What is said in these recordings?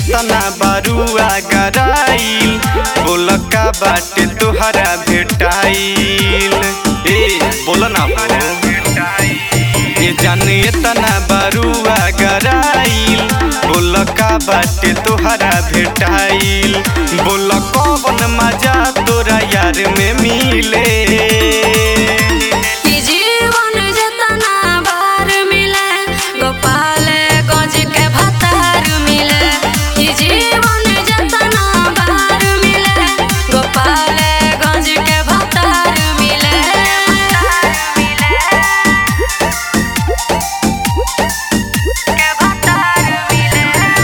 तना बारुआ गराइल बोल का बाटे तोहरा भेटाइल ए बोल ना हो ए जाने तना बारुआ गराइल बोल का बाटे तोहरा भेटाइल बोल कौन मजा तोरा यार में मिले ई जीवन जतना बार मिले गोपाल गंज के भतार मिले ई जीवन जतना बार मिले गोपाल गंज के भतार मिले के भतार मिले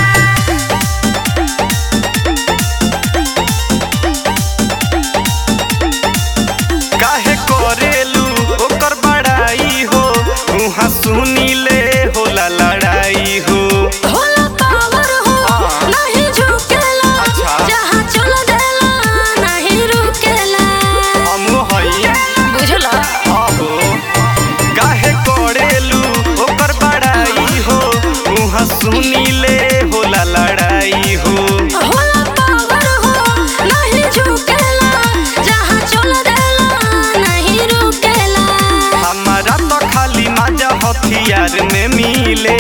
काहे करेलू ओकर बड़ाई हो उहाँ सुनी ले होला लड़ाई हो होला पावर हो हाँ। नहीं झुकेला अच्छा। जहाँ चल देला नहीं रुकेला हम हई बुझला आहो काहे करेलू ओकर बड़ाई हो उहाँ सुनी ले होला लड़ाई हो होला पावर हो नहीं झुकेला जहाँ चल देला नहीं रुकेला हमारा तो खाली मजा हथियार में मिले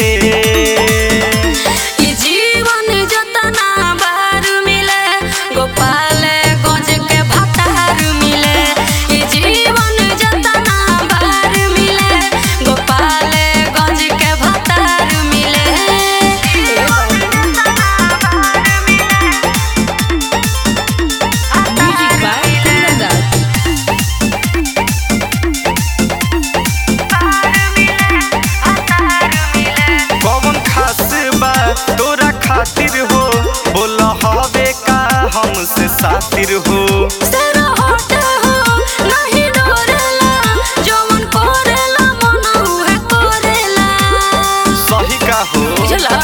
ई जीवन जतना बार मिले गोपाल गंज के भतार मिले ई जीवन जतना बार मिले गोपाल गंज के भतार मिले Music by Kundandas. कौन खास बा तोरा खातिर हो बोल हवे का हमसे सातिर हो तेरा होठ हो नहीं डोरेला जवन कोरेला मन उहे कोरेला सही का हो बुझला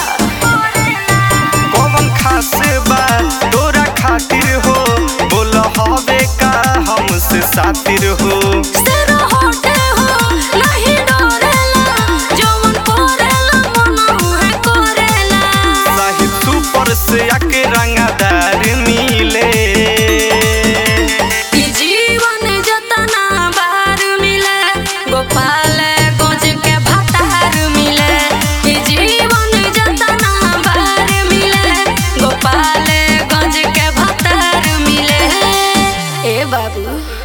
कौन खास बा तोरा खातिर हो बोल हवे का हमसे सातिर हो तेरा होठ हो नहीं डोरेला जवन कोरेला मन उहे कोरेला साहिब सुपर से आके रंगदार मिले ई जीवन जतना बार मिले गोपाल गंज के भतार मिले ई जीवन जतना बार मिले गोपाल गंज के भतार मिले ए बाबू